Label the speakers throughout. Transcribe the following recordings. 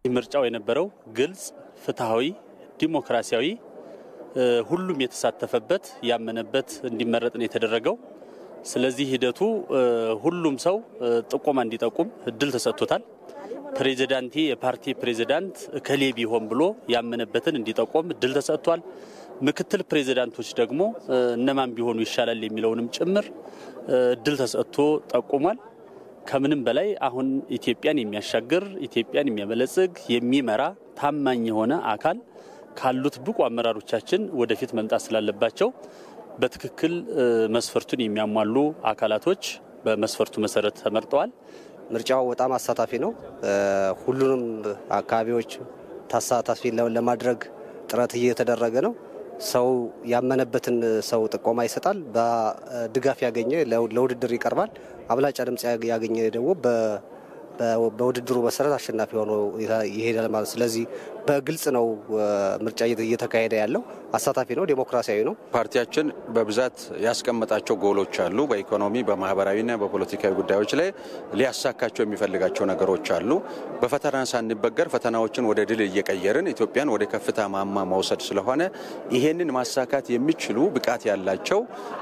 Speaker 1: ምርጫው የነበረው ግልጽ፣ ፍትሐዊ፣ ዲሞክራሲያዊ ሁሉም የተሳተፈበት ያመነበት እንዲመረጥ ነው የተደረገው። ስለዚህ ሂደቱ ሁሉም ሰው ጥቆማ እንዲጠቁም እድል ተሰጥቶታል። ፕሬዚዳንቲ የፓርቲ ፕሬዚዳንት እከሌ ቢሆን ብሎ ያመነበትን እንዲጠቆም እድል ተሰጥቷል። ምክትል ፕሬዚዳንቶች ደግሞ እነማን ቢሆኑ ይሻላል የሚለውንም ጭምር እድል ተሰጥቶ ጠቁሟል። ከምንም በላይ አሁን ኢትዮጵያን የሚያሻግር ኢትዮጵያን የሚያበለጽግ የሚመራ ታማኝ የሆነ አካል ካሉት ብቁ አመራሮቻችን ወደፊት መምጣት ስላለባቸው በትክክል መስፈርቱን የሚያሟሉ አካላቶች በመስፈርቱ መሰረት ተመርጠዋል።
Speaker 2: ምርጫው በጣም አሳታፊ ነው። ሁሉንም አካባቢዎች ተሳታፊ ለማድረግ ጥረት እየተደረገ ነው። ሰው ያመነበትን ሰው ጥቆማ ይሰጣል። በድጋፍ ያገኘ ለውድድር ይቀርባል። አብላጫ ድምፅ ያገኘ ደግሞ በውድድሩ መሰረት አሸናፊ ሆኖ ይሄዳል ማለት። ስለዚህ በግልጽ ነው ምርጫ እየተካሄደ ያለው። አሳታፊ ነው፣ ዴሞክራሲያዊ ነው።
Speaker 3: ፓርቲያችን በብዛት ያስቀመጣቸው ጎሎች አሉ። በኢኮኖሚ በማህበራዊና በፖለቲካዊ ጉዳዮች ላይ ሊያሳካቸው የሚፈልጋቸው ነገሮች አሉ። በፈተና ሳንበገር ፈተናዎችን ወደ ድል እየቀየርን ኢትዮጵያን ወደ ከፍታ ማማ መውሰድ ስለሆነ ይሄንን ማሳካት የሚችሉ ብቃት ያላቸው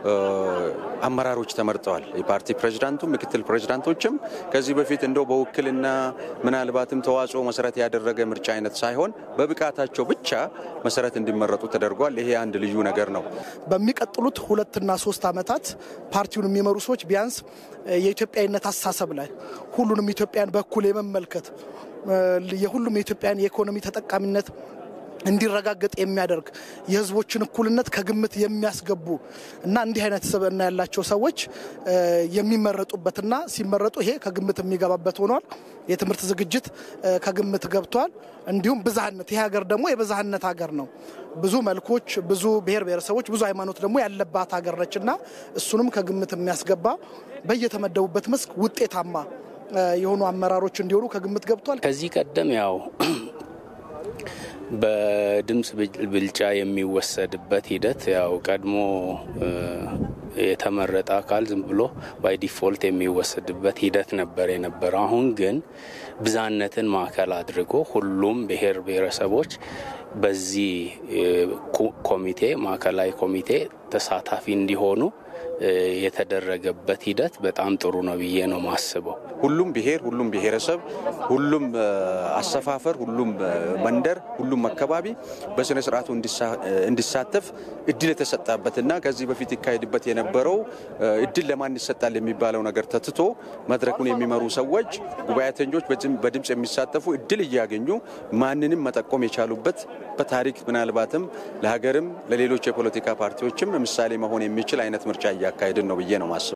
Speaker 3: አመራሮች ተመርጠዋል። የፓርቲ ፕሬዚዳንቱ፣ ምክትል ፕሬዚዳንቶችም ከዚህ በፊት እንደው በውክልና ምናልባትም ተዋጽኦ መሰረት ያደረገ ምርጫ አይነት ሳይሆን በብቃታቸው ብቻ መሰረት እንዲመረጡ ተደርጓል። ይሄ አንድ ልዩ ነገር ነው።
Speaker 4: በሚቀጥሉት ሁለትና ሶስት ዓመታት ፓርቲውን የሚመሩ ሰዎች ቢያንስ የኢትዮጵያዊነት አስተሳሰብ ላይ ሁሉንም ኢትዮጵያን በኩል የመመልከት የሁሉም የኢትዮጵያን የኢኮኖሚ ተጠቃሚነት እንዲረጋገጥ የሚያደርግ የሕዝቦችን እኩልነት ከግምት የሚያስገቡ እና እንዲህ አይነት ስብዕና ያላቸው ሰዎች የሚመረጡበትና ሲመረጡ ይሄ ከግምት የሚገባበት ሆኗል። የትምህርት ዝግጅት ከግምት ገብቷል። እንዲሁም ብዝሃነት፣ ይህ ሀገር ደግሞ የብዝሃነት ሀገር ነው። ብዙ መልኮች፣ ብዙ ብሔር ብሔረሰቦች፣ ብዙ ሃይማኖት ደግሞ ያለባት ሀገር ነች እና እሱንም ከግምት የሚያስገባ በየተመደቡበት መስክ ውጤታማ የሆኑ አመራሮች እንዲሆኑ ከግምት ገብቷል።
Speaker 5: ከዚህ ቀደም ያው በድምፅ ብልጫ የሚወሰድበት ሂደት ያው ቀድሞ የተመረጠ አካል ዝም ብሎ ባይ ዲፎልት የሚወሰድበት ሂደት ነበር የነበረው። አሁን ግን ብዝሃነትን ማዕከል አድርጎ ሁሉም ብሔር ብሔረሰቦች በዚህ ኮሚቴ ማዕከላዊ ኮሚቴ ተሳታፊ እንዲሆኑ የተደረገበት ሂደት በጣም ጥሩ ነው ብዬ ነው ማስበው።
Speaker 3: ሁሉም ብሔር፣ ሁሉም ብሔረሰብ፣ ሁሉም አሰፋፈር፣ ሁሉም መንደር፣ ሁሉም አካባቢ በስነ ስርዓቱ እንዲሳተፍ እድል የተሰጣበትና ከዚህ በፊት ይካሄድበት የነበረው እድል ለማን ይሰጣል የሚባለው ነገር ተትቶ መድረኩን የሚመሩ ሰዎች ጉባኤተኞች በድምፅ የሚሳተፉ እድል እያገኙ ማንንም መጠቆም የቻሉበት በታሪክ ምናልባትም ለሀገርም ለሌሎች የፖለቲካ ፓርቲዎችም ምሳሌ መሆን የሚችል አይነት ምርጫ እያካሄድን ነው ብዬ ነው ማስበው።